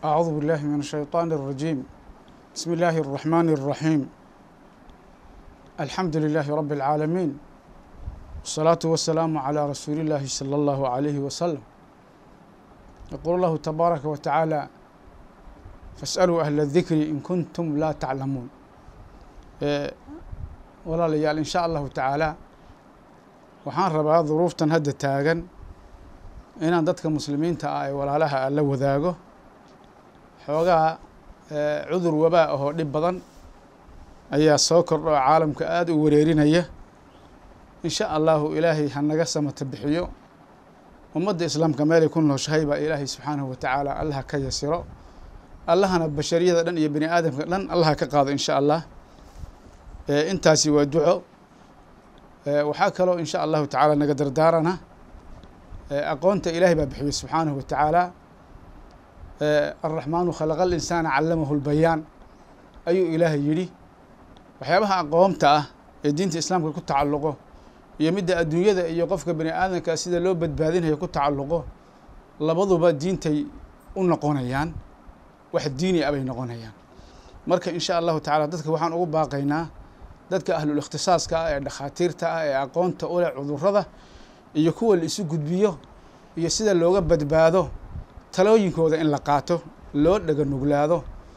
أعوذ بالله من الشيطان الرجيم بسم الله الرحمن الرحيم الحمد لله رب العالمين والصلاة والسلام على رسول الله صلى الله عليه وسلم يقول الله تبارك وتعالى فاسألوا أهل الذكر إن كنتم لا تعلمون walaalayaal in sha allahu tacaala waxaan rabaa duruuftan hadda taagan inaan dadka muslimiinta ah ee walaalaha a la wadaago xoogaa cudur wabaa ahoo dhib badan ayaa soo kordha oo caalamka aada u wareerinaya in sha allahu ilaahay ha naga samata bixiyo ummadda islaamka meelay ku nooshahay baa ilaahay subxaanahu wa tacaala allaha ka yasiro allahana bashariyada dhan iyo bani aadamka dhan allaha ka qaado in sha allah intaasi waa duco waxaa kaloo in sha allahu tacaala naga dardaarana aqoonta ilaahay baa bixiyey subxaanahu wa tacaala alraxmaanu khalaqa alinsaana callamahu lbayaan ayuu ilaahay yidhi waxyaabaha aqoonta ah ee diinta islaamka ku tacalluqo iyo midda adduunyada iyo qofka bani aadamka sida loo badbaadinayo ku tacalluqo labaduba diintay u noqonayaan wax diini a bay noqonayaan marka in sha allahu tacaala dadka waxaan ugu baaqaynaa dadka ahlul ikhtisaaska ah ee dhakhaatiirta ah ee aqoonta u leh cudurrada iyo kuwa la isu gudbiyo iyo sida looga badbaado talooyinkooda in la qaato loo dhega nuglaado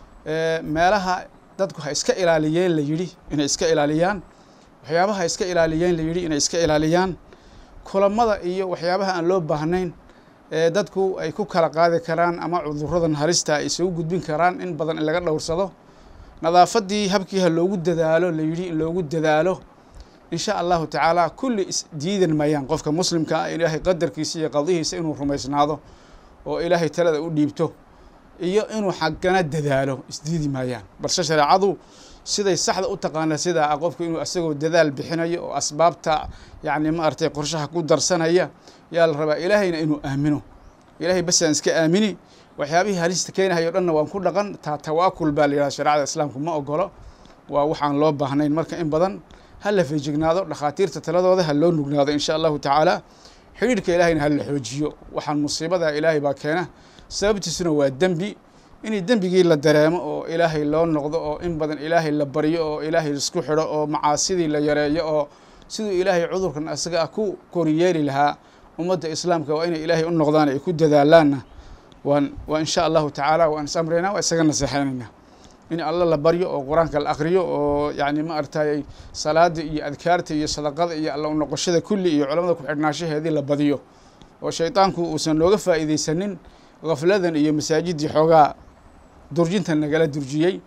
meelaha dadku ha iska ilaaliyeen la yidhi inay iska ilaaliyaan waxyaabaha ha iska ilaaliyeen la yidhi inay iska ilaaliyaan kulamada iyo waxyaabaha aan loo baahnayn ee dadku ay ku kala qaadi karaan ama cudurradan halista ay isugu gudbin karaan in badan in laga dhowrsado nadaafaddii habkii ha loogu dadaalo la yidhi in loogu dadaalo in sha allahu tacaala kulli isdiidan mayaan qofka muslimka ah ilaahay qadarkiisa iyo qadihiisa inuu rumaysnaado oo ilaahay talada u dhiibto iyo inuu xaggana dadaalo isdiidi maayaan balse shareecadu siday saxda u taqaana sidaa ah qofku inuu isagoo dadaal bixinayo oo asbaabta yacni ma aragtay qorshaha ku darsanaya yaa la rabaa ilaahayna inuu aamino ilaahay basaan iska aamini waxyaabihii halista keenahayo dhanna waan ku dhaqan taa tawaakul baa la yidhahda shareecada islaamku ma ogolo waa waxaan loo baahnayn marka in badan ha la feejignaado dhakhaatiirta taladooda ha loo nugnaado in sha allahu tacaala xidhiidhka ilaahayna ha la xoojiyo waxaan musiibada ilaahay baa keena sababtiisuna waa dembi inay dembigii la dareemo oo ilaahay loo noqdo oo in badan ilaahay la baryo oo ilaahay isku xidho oo macaasidii la yareeyo oo siduu ilaahay cudurkan isaga ah ku koriyeeli lahaa ummadda islaamka waa inay ilaahay u noqdaan ay ku dadaalaanna waan waa in sha allahu tacaala waan is amraynaa waa isaga naseexeynaynaa in alla la baryo oo qur-aanka la akriyo oo yacni ma aragtay salaada iyo adkaarta iyo sadaqada iyo alla unoqoshada kulli iyo culamada ku-xidhnaanshaheedii la badiyo oo shaydaanku uusan nooga faa'iideysanin gafladan iyo masaajidii xoogaa durjinta nagala durjiyey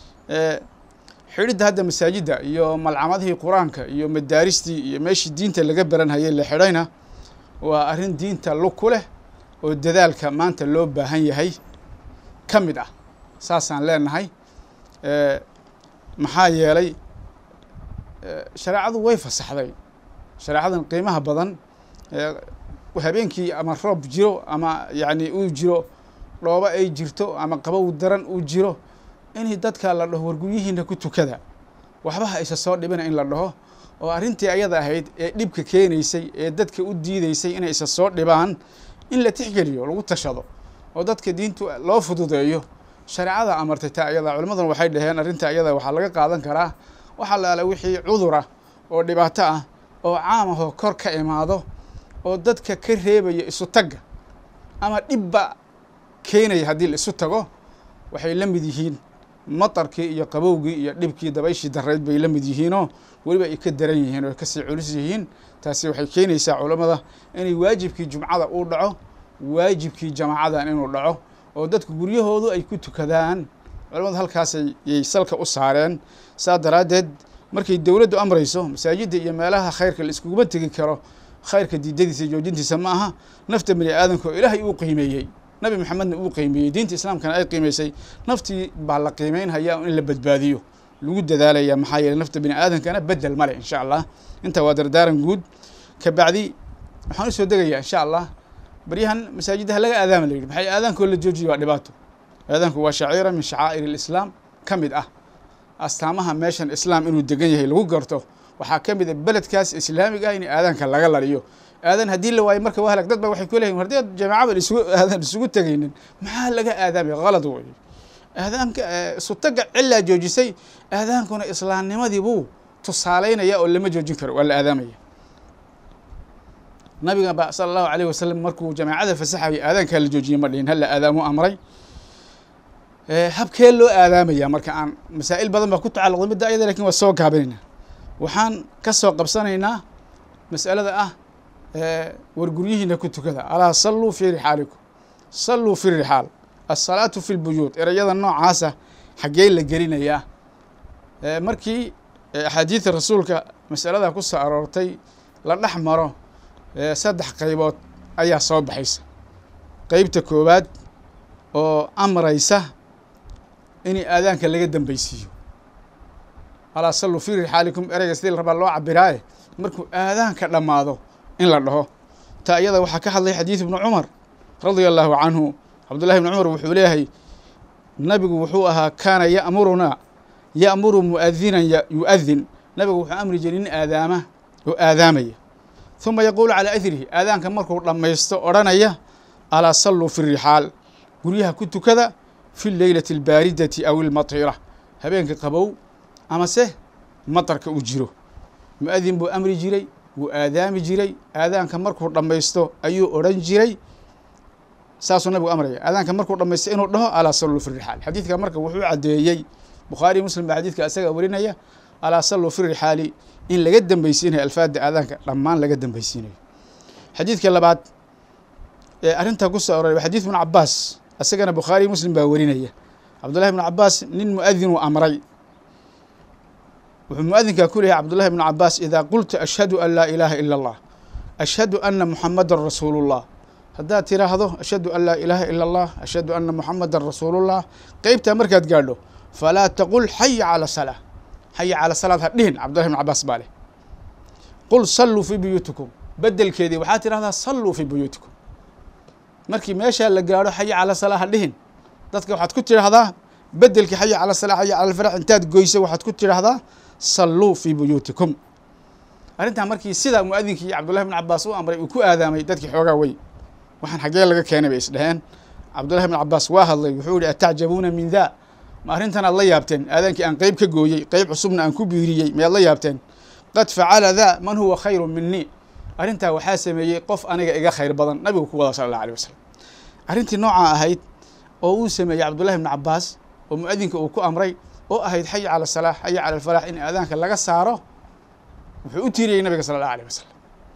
xidhidda hadda masaajidda iyo malcamadihii qur-aanka iyo madaaristii iyo meeshii diinta laga baranhayay la xidhayna waa arrin diinta lug ku leh oo dadaalka maanta loo baahan yahay ka mid ah saasaan leenahay maxaa yeelay shareecadu way fasaxday shareecadan qiimaha badan habeenkii ama roob jiro ama yacni uu jiro dhoobo ay jirto ama qabow daran uu jiro in dadka la dhaho warguryihiina ku tukada waxbaha isa soo dhibina in la dhaho oo arrintii ayada ahayd ee dhibka keenaysay ee dadka u diideysay inay isa soo dhibaan in la tixgeliyo lagu tashado oo dadka diintu loo fududeeyo shareecada amartay taa ayada culimaduna waxay dhaheen arrinta ayada waxaa laga qaadan karaa waxaa la ala wixii cudur ah oo dhibaato ah oo caam ahoo kor ka imaado oo dadka ka reebaya isu tagga ama dhibba keenaya haddii la isu tago waxay la mid yihiin matarkii iyo qabowgii iyo dhibkii dabayshii darayd bay la mid yihiinoo weliba ay ka daran yihiin oo ay kasii culus yihiin taasi waxay keenaysaa culammada inay waajibkii jumcada uu dhaco waajibkii jamaacadan inuu dhaco oo dadku guryahoodu ay ku tukadaan culamadu halkaasay yay salka u saareen saa daraaddeed markay dowladdu amrayso masaajidda iyo meelaha khayrka la iskuguma tegi karo khayrka diidadiisa iyo joojintiisa ma aha nafta bani aadamka oo ilaahay uu qiimeeyey nabi maxamedna uu qiimeeyey diinta islaamkana ay qiimeysay naftii baa la qiimeynhayaa in la badbaadiyo lagu dadaalaya maxaa yeeley nafta bani aadamkana bedel male insha allah intaa waa dardaaran guud ka bacdi waxaan usoo degayaa insha allah baryahan masaajiddaha laga aadaama la yidhi maxay aadaankoo la joojiyo waa dhibaato aadaanku waa shaciira min shacaa'ir alislaam ka mid ah astaamaha meeshan islaam inuu degan yahay lagu garto waxaa ka mid a beledkaas islaamiga ah in aadaanka laga laliyo aadan haddii la waayo marka waa halag dad ba waxay ku leeyihin haddii jamaacaba isugu aadan isugu tegaynin maxaa laga aadaamaya qalad wey aadaanka isutaga cilaa joojisay aadaankuna islaamnimadii buu tusaalaynaya oo lama joojin karo waa la aadaamaya nabiga ba sala allahu alayh wasalam markuu jamaacada fasaxayay aadaankaa la joojiyey ma dhihin hala aadaamo amray habkee loo aadaamaya marka aan masaa'il badan baa ku tacalluqday midda ayada lakin waa soo gaabinaynaa waxaan ka soo qabsanaynaa mas'alada ah war guryihiina ku tukada alaa salluu fii rixaalikum salluu fi rixaal asalaatu fi lbuyuud erayada noocaasa xaggee la gelinayaa markii axaadiida rasuulka masalada ku soo aroortay la dhex maro saddex qaybood ayaa soo baxaysa qeybta koowaad oo amraysa in aadaanka laga dambeysiiyo alaa salluu fii rixaalikum ereyga sidii la rabaa loo cabiraaye markuu aadaanka dhammaado in la dhaho ta iyada waxaa ka hadlay xadiid ibnu cumar radia allahu canhu cabdullahi ibni cumar wuxuu leeyahay nabigu wuxuu ahaa kaana ya'murunaa ya'muru mu'adinan yu'adin nabigu wuxuu amri jiray nin aadaama oo aadaamaya huma yaquulu calaa idrihi aadaanka markuu dhammaysto odhanaya alaa salluu fi rixaal guryaha ku tukada fi leylati albaaridati aw ilmatira habeenka qabow amase matarka u jiro mu-adin buu amri jiray wuu aadaami jiray aadaanka markuu dhammaysto ayuu odhan jiray saasuu nabigu amraya aadaanka markuu dhamaysto inuu dhaho alaa salluu fi rixaal xadiidka marka wuxuu caddeeyey bukhaariy muslim baa xadiidka isaga warinaya alaa salluu fi rixaali in laga dambeysiinayo alfaada aadaanka dhammaan laga dambeysiinayo xadiidka labaad ee arrintaa ku soo aroray waa xadiid ibnu cabaas isagana bukhaariy muslim baa warinaya cabdullahi ibnu cabaas nin mu'adinuu amray wuxuu muadinkaa ku leeyahay cabdullahi ibnu cabaas idaa qulta ashhadu an laa ilaaha ila allah ashhadu ana muxamadan rasuulu llah haddaad tiraahdo ashhadu an laa ilaaha ila allah ashhadu ana muxamadan rasuulullah qeybtaa markaad gaadho falaa taqul xaya cala salaa xaya cala salaad ha dhihin cabdullahi ibnu cabaas baa leh qul salluu fii buyuutikum bedelkeedii waxaad tidhahdaa salluu fii buyuutikum markii meeshaa la gaadho xaya cala salaa ha dhihin dadka waxaad ku tidhaahdaa bedelkii xaya cala salaa xaya cala alfarax intaad goyso waxaad ku tidhaahdaa salluu fii buyuutikum arrintaa markii sidaa muadinkii cabdullahi ibnu cabaas u amray uu ku aadaamay dadkii xoogaa wey waxaan xaggee laga keenay bay isdheheen cabdullahi ibnu cabaas waa hadlay wuxuu yihi atacjabuuna min daa ma arrintan aad la yaabteen aadaankii aan qeyb ka gooyey qeyb cusubna aan ku biiriyey miyaad la yaabteen qad facala daa man huwa khayru minii arrintaa waxaa sameeyey qof aniga iga khayr badan nabigu ku wada sala allah alih wasalam arrintii noocaa ahayd oo uu sameeyey cabdullahi ibnu cabaas oo muadinka uu ku amray oo ahayd xaya cala salaa xaya cala alfalax in aadaanka laga saaro wuxuu u tiiriyey nabiga sala allah alih wasalam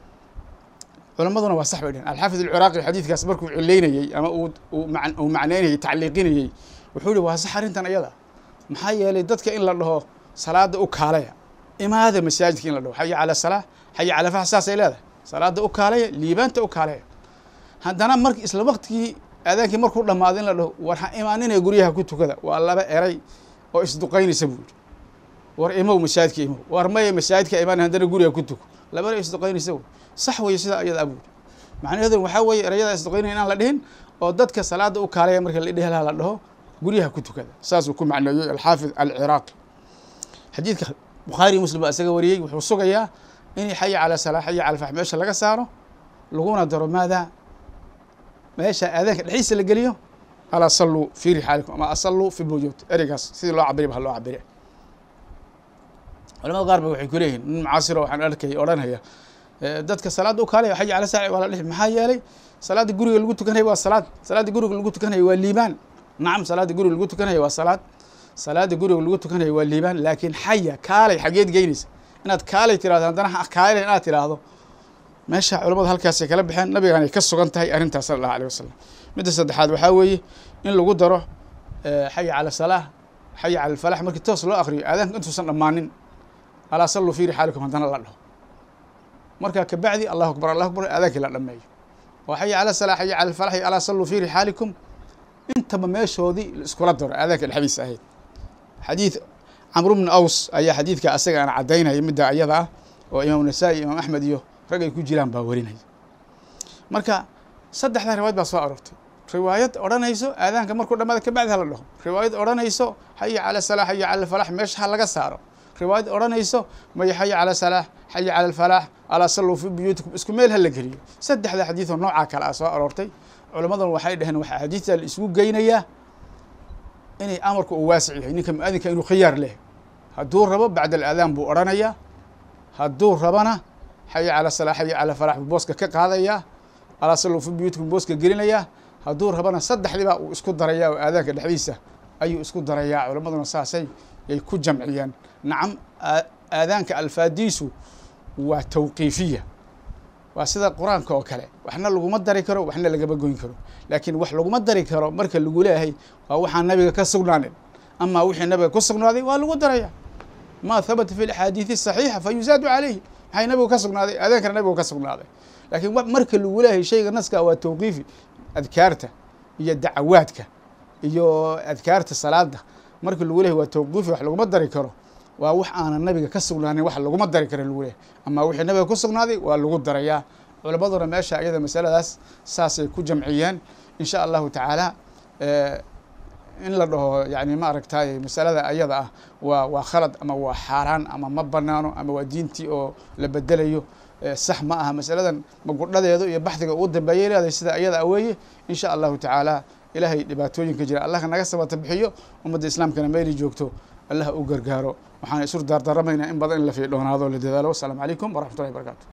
culammaduna waa sax bay dhehen alxaafid alciraaqi xadiidkaas markuu cileynayey ama uu macneynayey tacliiqinayey wuxuu yihi waa sax arrintan ayada maxaa yeelay dadka in la dhaho salaada u kaalaya imaada masaajidka in la dhaho xaya cala salaa xaya cala fax saasay leedahay salaada u kaalaya liibaanta u kaalaya haddana mar isla waqtigii aadaankii markuu dhammaado in la dhaho war ha imaaninaya guryaha ku tukada waa laba eray oo isduqaynaysa buu yihi war imow masaajidka imow war maya masaajidka imaan haddana guriga ku tuko labana isduqaynaysa wey sax weye sidaa ayada abuuri macnaheedu waxaa weeye erayada isduqaynaya inaan la dhihin oo dadka salaada u kaalaya marka la dhehelaha la dhaho guryaha ku tukada saasuu ku macneeyey alxaafid alciraaqi xadiidka bukhaari muslim baa isaga wariyey wuxuu sugayaa in xaya cala salaa xaya cala fax meesha laga saaro laguna daro maadaa meesha aadaanka dhexdiisa la geliyo alaa salluu fii rixaalikum ama asalluu fi buyuut ereygaas sidii loo cabiri ba ha loo cabire culamada qaar ba waxay ku leeyihin nin mucaasiro waxaan arkay odhanaya dadka salaadda u kaalaya xaya cala saaci waa la dhihi maxaa yeelay salaadda guriga lagu tukanaya waa salaad salaadda guriga lagu tukanaya waa liibaan nacam salaadda guriga lagu tukanaya waa salaad salaadda guriga lagu tukanaya waa liibaan laakiin xaya kaalay xageed geynaysa inaad kaalay tirahdo haddana kaalay inaad tiraahdo meesha culamadu halkaasay kala baxeen nabigaan ay ka sugan tahay arrintaas sala allahu alih wasalam midda saddexaad waxaa weeye in lagu daro xaya cala salaa xaya cala alfalax markii toos loo akriyo aadaanka intuusan dhammaanin alaa salluu fii rixaalikum haddana la dhaho markaa kabacdi allahu akbar allahu akbar aadaankii la dhameeyo oo xaya cala salaa xaya cala alfalax iyo alaa salluu fii rixaalikum intaba meeshoodii la iskula daro aadaanka dhexdiisa ahayd xadiid camru bni aws ayaa xadiidka asaga aan caddaynaya midda ayada ah oo imaam nasaa-i imaam axmed iyo rag ay ku jiraan baa warinaya marka saddexdaa riwaayad baa soo aroortay riwaayad odhanayso aadaanka markuu dhamaada kabacdi hala dhaho riwaayad odhanayso xaya cala salaa xaya cala alfalax meesha ha laga saaro riwaayad odhanayso maya xaya cala salaax xaya cala alfalaax alaa salluu fi buyuutikum isku meel ha la geliyo saddexda xadiid oo noocaa kale ah soo aroortay culammadan waxay dhaheen waxaa xadiidta la isugu geynayaa inay amarku uu waasic yahay ninka mu-adinka inuu khiyaar leh hadduu rabo bacda alaadaan buu odhanayaa hadduu rabana xaya cala salaax xaya cala falaax buu booska ka qaadayaa alaa salluu fi buyuutikum booska gelinayaa hadduu rabana saddexdiibaa uu isku darayaa oo aadaanka dhexdiisa ayuu isku darayaa culammaduna saasay yay ku jamciyeen nacam aadaanka alfaadiisu waa tawqiifiya waa sida qur-aanka oo kale waxna laguma dari karo waxna lagama goyn karo laakiin wax laguma dari karo marka lagu leeyahay waa waxaan nabiga ka sugnaanin amaa wixii nabiga ku sugnaaday waa lagu daraya ma habata fi axaadiidi saxiixa fa yuzaadu calayhi maxay nabigu ka sugnaaday aadaankana nabigu ka sugnaaday laakiin marka lagu leeyahay shayga naska waa tawqiifi adkaarta iyo dacawaadka iyo adkaarta salaada marka lagu leeyahy waa tawqiifi wax laguma dari karo waa wax aanan nabiga ka sugnaanin wax laguma dari karo lagu leeyahy amaa wixii nabiga ku sugnaaday waa lagu darayaa culammaduna meesha iyada masaladaas saasay ku jamciyeen in sha allahu tacaala in la dhaho yani ma aragtay masalada ayada ah waa waa khalad ama waa xaaraan ama ma banaano ama waa diintii oo la bedelayo sax ma aha masaladan magudhadeedu iyo baxdiga ugu dambeeyay leedahay sida ayada a weeye in sha allahu tacaala ilaahay dhibaatooyinka jira allah naga sabata bixiyo ummadda islaamkana meeli joogto allah u gargaaro waxaan isur daardaramaynaa in badan in la fiidhoonaado la dadaalo wasalaamu calaykum waraxmatullahi barakatu